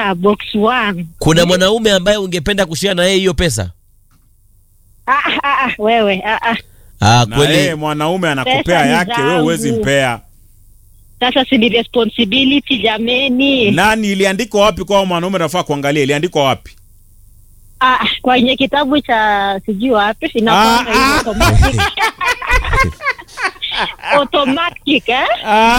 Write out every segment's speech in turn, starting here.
yeah, box one. kuna mwanaume ambaye ungependa kushare na yeye hiyo pesa Ah, ah, ah, wewe ah, ah. ah, na yeye kweli mwanaume anakupea Pesa ni yake, wewe huwezi zangu. mpea. Sasa si ni responsibility jameni. Nani iliandikwa wapi kwa mwanaume nafaa kuangalia? Iliandikwa wapi? Ah, kwenye kitabu cha sijui wapi inakuwa Ah, hiyo ah. automatic. automatic eh?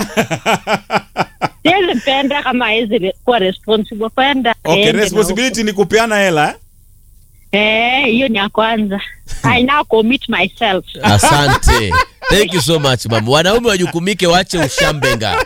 Siwezi penda kama hawezi kuwa responsible kwenda. Okay, aende na responsibility ni kupeana hela eh? huko. Eh, hiyo ni ya kwanza. I now commit myself. asante thank you so much mama wanaume wajukumike wache ushambenga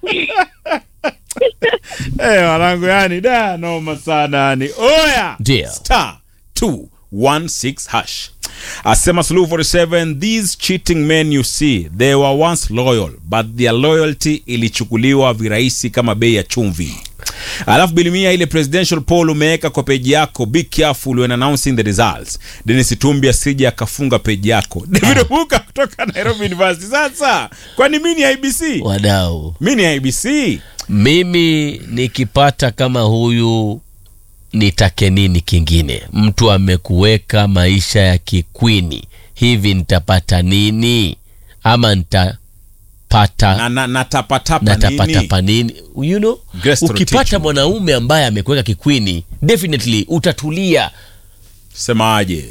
Eh, wanangu yani da noma sana yani. Oya. Ndio. Star 216 hash. Asema Suluhu 47 these cheating men you see they were once loyal but their loyalty ilichukuliwa virahisi kama bei ya chumvi. Alafu bilimia ile presidential poll umeweka kwa peji yako, be careful when announcing the results. Dennis Tumbi asije akafunga peji yako. David Obuka kutoka Nairobi University. Sasa kwani mimi ni IBC? wadau Mimi ni IBC. mimi nikipata kama huyu nitake nini kingine mtu amekuweka maisha ya kikwini hivi nitapata nini ama nitapata Na, na, na tapatapa nini? natapatapa nini you know Grace to teach ukipata me. mwanaume ambaye amekuweka kikwini definitely utatulia Semaje?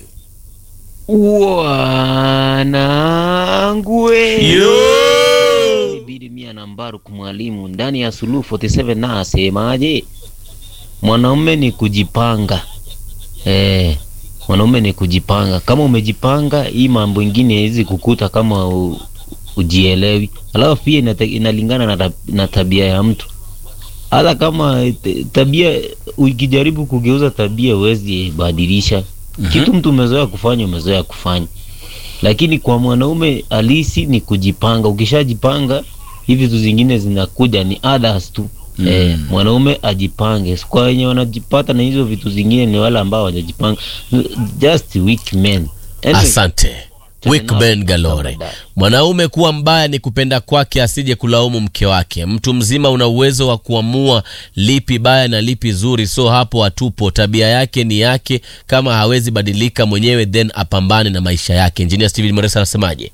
wanangu we. Yo! Bidi mia na Mbaruk mwalimu ndani ya Suluhu 47 na asemaje? Mwanaume ni kujipanga. Eh, mwanaume ni kujipanga. Kama umejipanga, hii mambo ingine haiwezi kukuta kama u, ujielewi. Alafu pia inata, inalingana na, tab- na tabia ya mtu. Hata kama t- tabia ukijaribu kugeuza tabia huwezi badilisha. Kitu mtu umezoea kufanya umezoea kufanya lakini kwa mwanaume halisi ni kujipanga. Ukishajipanga hivi vitu zingine zinakuja ni others tu. Mm. Eh, mwanaume ajipange. Kwa wenye wanajipata na hizo vitu zingine ni wale ambao hawajajipanga, just weak men. Anyway, asante Wickben Galore. Mwanaume kuwa mbaya ni kupenda kwake, asije kulaumu mke wake. Mtu mzima una uwezo wa kuamua lipi baya na lipi zuri, so hapo hatupo. Tabia yake ni yake, kama hawezi badilika mwenyewe then apambane na maisha yake. Engineer Steven Moresa anasemaje?